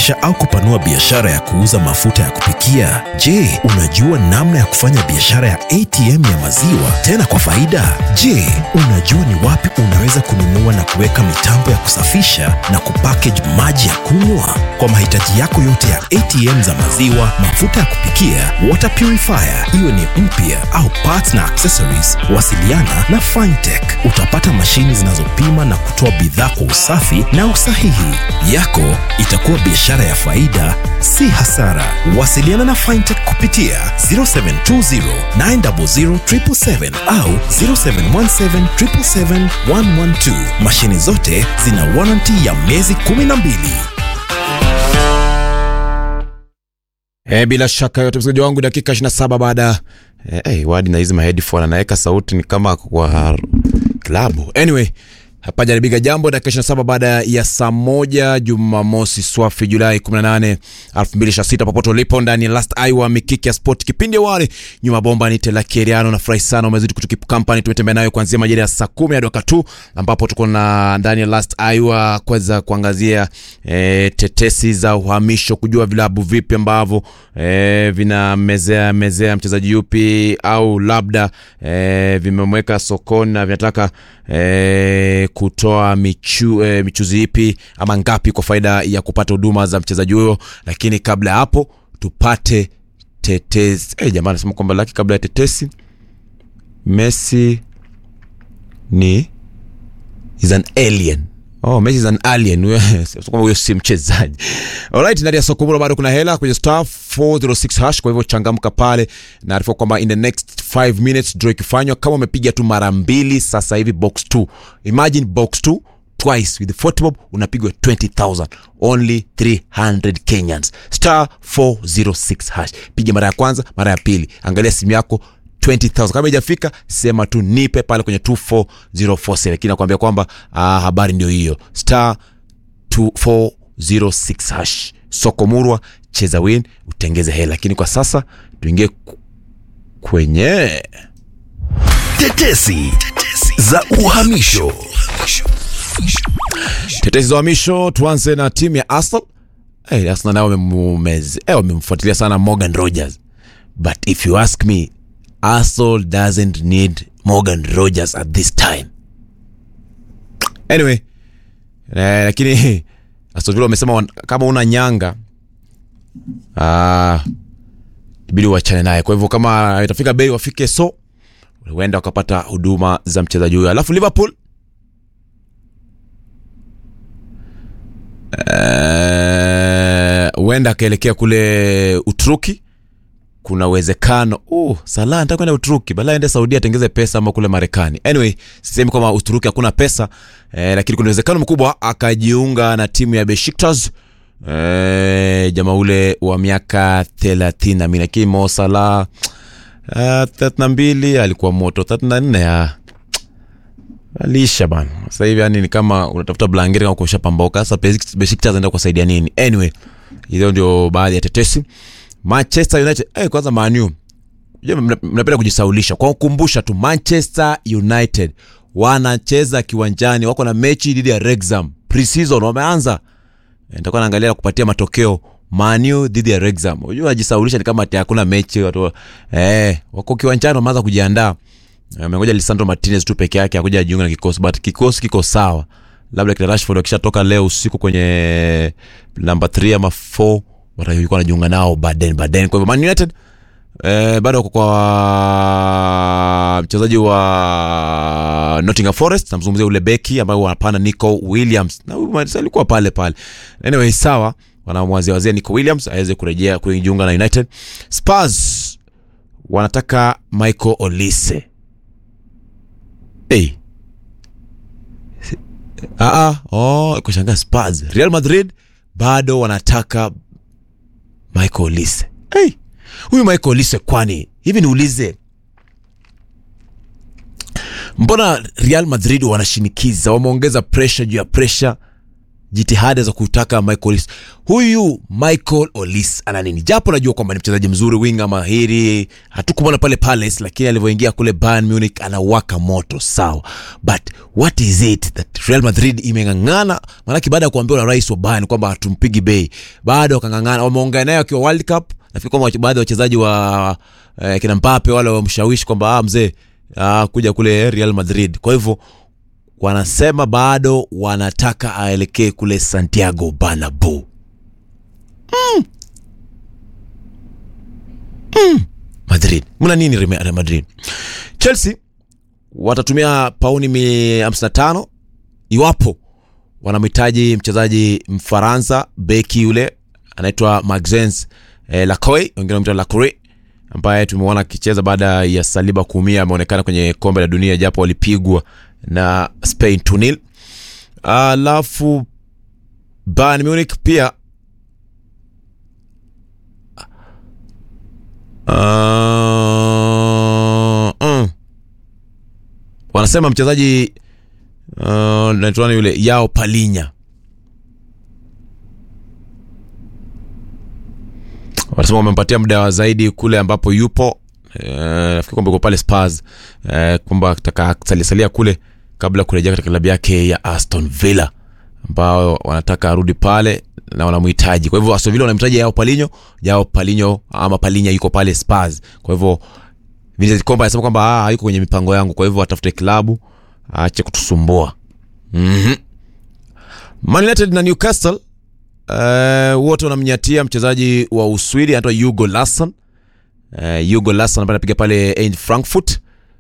kuanzisha au kupanua biashara ya kuuza mafuta ya kupikia? Je, unajua namna ya kufanya biashara ya ATM ya maziwa tena kwa faida? Je, unajua ni wapi unaweza kununua na kuweka mitambo ya kusafisha na kupackage maji ya kunywa? Kwa mahitaji yako yote ya ATM za maziwa, mafuta ya kupikia, water purifier, iwe ni mpya au parts na accessories, wasiliana na Fintech. Utapata mashini zinazopima na kutoa bidhaa kwa usafi na usahihi. Yako itakuwa biashara ya faida, si hasara. Wasiliana na Fintech kupitia 0720 900 777 au 0717 777 112. Mashini zote zina warranty ya miezi 12. E, bila shaka yote msikilizaji wangu, dakika 27 baada eh, hey, wadi na hizi maheadphone anaweka sauti ni kama kwa klabu. Anyway, hapa jaribiga jambo dakika 27 baada ya saa moja Jumamosi swafi Julai 18 2026, popote ulipo ndani ya Last Iowa mikiki ya sport, kipindi awali nyuma bomba ni Tela Keriano na furahi sana umezidi kutukipu company. Tumetembea nayo kuanzia majira ya saa 10 hadi wakati huu ambapo tuko na ndani ya Last Iowa kuweza kuangazia e, tetesi za uhamisho, kujua vilabu vipi ambavyo e, vinamezea mezea mchezaji yupi au labda e, vimemweka sokoni na vinataka e, kutoa michu, e, michuzi ipi ama ngapi kwa faida ya kupata huduma za mchezaji huyo, lakini kabla ya hapo tupate tetesi. E, jamaa anasema kwamba laki kabla ya tetesi, Messi ni is an alien Oh, Messi is an alien. Huyo kwamba huyo si mchezaji. Alright, ndani ya soko bado kuna hela kwenye star 406 hash, kwa hivyo changamka pale. Naarifa kwamba in the next 5 minutes draw ikifanywa, kama umepiga tu mara mbili sasa hivi box 2. Imagine box 2 twice with the football unapigwa 20000 only 300 Kenyans. Star 406 hash. Piga mara ya kwanza, mara ya pili. Angalia simu yako 20000 kama ijafika sema tu nipe pale kwenye 24047 lakini nakwambia kwamba ah, habari ndio hiyo star 2406 hash soko murwa cheza win utengeze hela lakini kwa sasa tuingie ku- kwenye Tetesi za uhamisho. tetesi za uhamisho tuanze na timu ya arsenal hey, arsenal nao wamemumeze- eh, wamemfuatilia sana morgan rogers but if you ask me arsenal doesn't need morgan rogers at this time anyway eh, lakini Aston Villa wamesema wan- kama una nyanga ah, ibidi uachane naye kwa hivyo kama itafika bei wafike so huenda wakapata huduma za mchezaji huyo alafu liverpool eh, huenda akaelekea kule uturuki kuna uwezekano uh, Salah anataka kwenda Uturuki, bala aende Saudia atengeze pesa ama kule Marekani. Anyway, sisemi kwamba Uturuki hakuna pesa eh, lakini kuna uwezekano mkubwa akajiunga na timu ya Besiktas eh, jamaa ule wa miaka thelathini na mbili lakini Mo Salah uh, thelathini na mbili alikuwa moto, thelathini na nne ah, alisha bana. Sasa hivi yani ni kama unatafuta blanketi kama kushapamboka. Sasa Besiktas Besiktas anaenda kusaidia nini? Anyway, hizo ndio baadhi ya tetesi. Manchester United eh, kwanza Manu Unajua mna- mnapenda kujisaulisha kwa kukumbusha tu Manchester United wanacheza kiwanjani, wako na mechi dhidi ya Wrexham pre-season, wameanza Eh, nitakuwa naangalia na kupatia matokeo Manu dhidi ya Wrexham. Unajua wajisaulisha ni kama ati hakuna mechi watu eh, wako kiwanjani wameanza kujiandaa. Eh, Amengoja Lisandro Martinez tu peke yake akuja ajiunga na kikosi, but kikosi kiko sawa. Labda kina Rashford wakishatoka leo usiku kwenye namba 3 ama 4 watakuwa wanajiunga nao baadaye baadaye. Kwa hivyo Man United eh, bado wako kwa mchezaji wa Nottingham Forest, namzungumzia ule beki ambaye wanapanda Nico Williams na huyu Martinez alikuwa pale pale. Anyway, sawa, wanamwazia wazia Nico Williams aweze kurejea kujiunga na United. Spurs wanataka Michael Olise. Hey. Ah, ah, oh, kushangaa Spurs. Real Madrid bado wanataka Michael Olise. Hey. Huyu Michael Olise kwani hivi niulize mbona Real Madrid wanashinikiza, wameongeza pressure juu ya pressure jitihada za kutaka Michael Olise. Huyu Michael Olise ana nini? Japo najua kwamba ni mchezaji mzuri, winga mahiri, hatukumwona pale Palace, lakini alivyoingia kule Bayern Munich anawaka moto sawa, but what is it that Real Madrid imeng'ang'ana? Maanake baada ya kuambiwa na rais wa Bayern kwamba hatumpigi bei, bado wakang'ang'ana, wameongea naye wakiwa World Cup. Nafikiri kwamba baadhi ya wachezaji wa eh, kina Mbappe wale wamshawishi kwamba ah, mzee ah, kuja kule Real Madrid. Kwa hivyo wanasema bado wanataka aelekee kule Santiago Bernabeu. Mm. Mm. Madrid, mna nini Real Madrid? Chelsea watatumia pauni mi 55 iwapo wanamhitaji mchezaji Mfaransa beki yule anaitwa Maxence eh, Lacoy, wengine wanamwita Lacroix ambaye tumeona akicheza baada ya Saliba kuumia, ameonekana kwenye kombe la dunia japo walipigwa na Spain 2-0. Alafu Bayern Munich pia uh, uh, wanasema mchezaji uh, naitwa nani yule Yao Palinya wanasema wamempatia muda wa zaidi kule ambapo yupo Eh, nafikiri kwamba yuko pale Spurs eh, kwamba ataka salisalia kule kabla ya kurejea katika klabu yake ya Aston Villa ambao wanataka arudi pale na wanamhitaji. Kwa hivyo Aston Villa wanamhitaji Yao Palinho, Yao Palinho ama Palinya yuko pale Spurs. Kwa hivyo Vincent Kompany anasema kwamba ah, hayuko kwenye mipango yangu, kwa hivyo atafute klabu aache kutusumbua. Mhm. Man United na Newcastle eh, wote wanamnyatia mchezaji wa Uswidi anaitwa Hugo Larsson. Uh, Hugo Larsson ambaye anapiga pale Eintracht Frankfurt,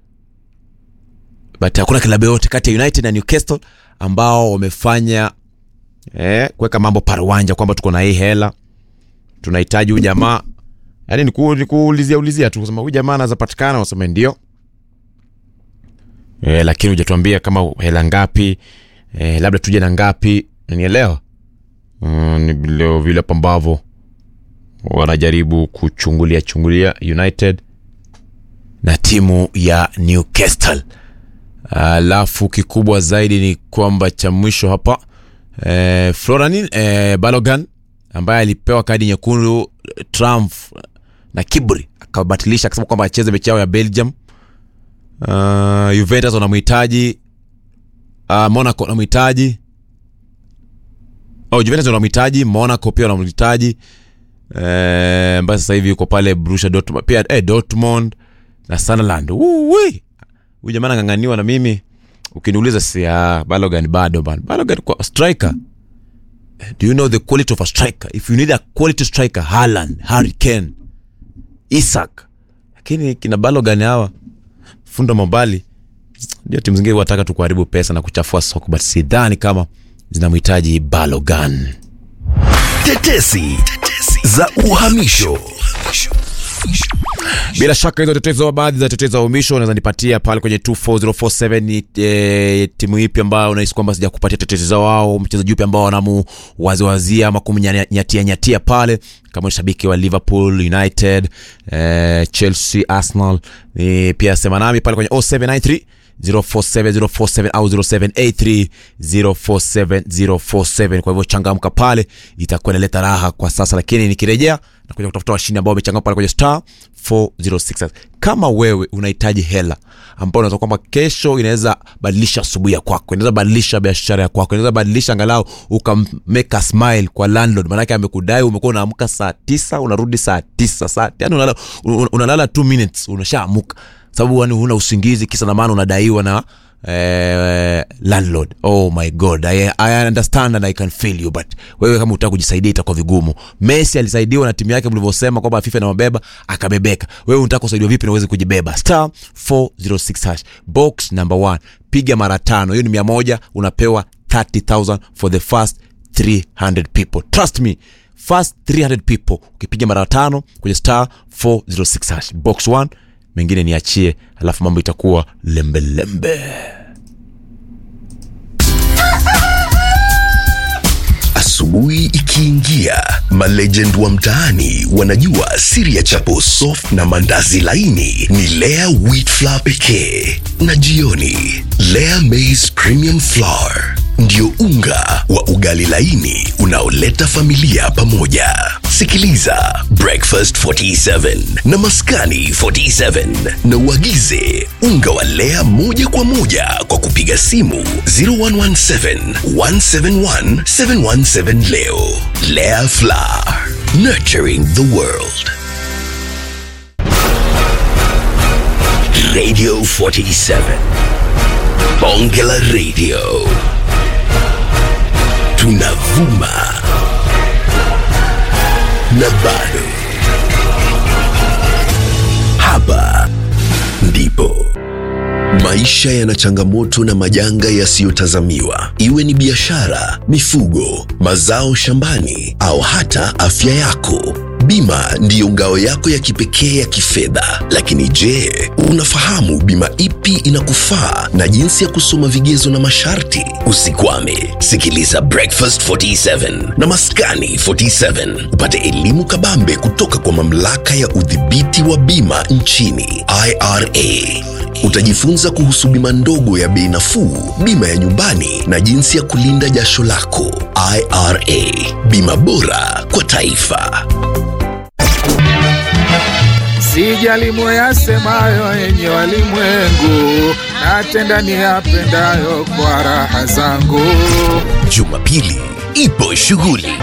but hakuna klabu yote kati ya United na Newcastle ambao wamefanya eh, kuweka mambo paruanja kwamba tuko na hii hela tunahitaji huyu jamaa. Yani ni kuulizia ulizia tu kusema huyu jamaa anaweza patikana, waseme ndio eh, lakini hujatuambia kama hela ngapi eh, labda tuje na ngapi, unielewa? Mm, ni vile vile hapo ambavyo wanajaribu kuchungulia chungulia United na timu ya Newcastle. Alafu kikubwa zaidi ni kwamba cha mwisho hapa e, Florin e, Balogan ambaye alipewa kadi nyekundu Trump na kiburi akabatilisha akasema kwamba acheze mechi yao ya Belgium. Uh, Juventus wanamhitaji uh, Monaco wanamhitaji oh, Juventus wanamhitaji Monaco pia wanamhitaji ambaye eh, sasa hivi yuko pale Borussia Dortmund pia eh, Dortmund na Sunderland. Huyu jamaa anang'ang'aniwa na mimi, ukiniuliza si ah, Balogan bado bana. Balogan kwa striker. Do you know the quality of a striker? If you need a quality striker, Haaland, Harry Kane, Isak. Lakini kina Balogan hawa funda mobali ndio timu zingine wataka tu kuharibu pesa na kuchafua soko, but sidhani kama zinamhitaji Balogan. Tetesi za uhamisho. Bila shaka hizo tetezi, baadhi za tetezi za uhamisho unaweza nipatia pale kwenye 24047 ni e, timu ipi ambayo unahisi kwamba sijakupatia tetezi zao, au mchezaji upi ambao wanamuwaziwazia ama kumnyatia nyatia pale, kama shabiki wa Liverpool, United, e, Chelsea, Arsenal, e, pia sema nami pale kwenye 0793 047047 au 0783 047047. Kwa hivyo changamka pale, itakuwa inaleta raha kwa sasa, lakini nikirejea na kuja kutafuta washindi ambao wamechangamka pale kwenye star 406. Kama wewe unahitaji hela ambao unaweza kwamba kesho inaweza badilisha asubuhi ya kwako, inaweza badilisha biashara ya kwako, inaweza badilisha angalau ukameka smile kwa landlord, maanake amekudai, umekuwa unaamka saa tisa unarudi saa tisa saa yani unalala, unalala 2 minutes unashaamuka sababu yani huna usingizi, kisa na maana unadaiwa na eh, landlord. Oh my god I, I understand and I can feel you, but wewe kama utaka kujisaidia itakuwa vigumu. Messi alisaidiwa na timu yake mlivyosema kwamba FIFA inawabeba akabebeka. Wewe unataka kusaidiwa vipi na uweze kujibeba? Star 406 hash box number 1, piga mara tano, hiyo ni mia moja, unapewa 30000 for the first 300 people. Trust me first 300 people ukipiga mara tano kwenye star 406 hash box 1 mengine niachie, alafu mambo itakuwa lembelembe. Asubuhi ikiingia, malegend wa mtaani wanajua siri ya chapo soft na mandazi laini ni Lea wheat flour pekee, na jioni Lea maize premium flour ndio unga wa ugali laini unaoleta familia pamoja. Sikiliza Breakfast 47 na Maskani 47 na uagize unga wa Lea moja kwa moja kwa kupiga simu 0117 171 717 leo. Lea Flour, nurturing the world. Radio 47 Bonge la Radio tunavuma na bado hapa ndipo maisha yana changamoto na majanga yasiyotazamiwa iwe ni biashara mifugo mazao shambani au hata afya yako bima ndiyo ngao yako ya kipekee ya kifedha lakini je unafahamu bima ipi inakufaa na jinsi ya kusoma vigezo na masharti usikwame sikiliza breakfast 47 na maskani 47 upate elimu kabambe kutoka kwa mamlaka ya udhibiti wa bima nchini ira utajifunza kuhusu bima ndogo ya bei nafuu bima ya nyumbani na jinsi ya kulinda jasho lako ira bima bora kwa taifa Sijali moyasemayo yenye walimwengu, natenda niyapendayo kwa raha zangu. Jumapili ipo shughuli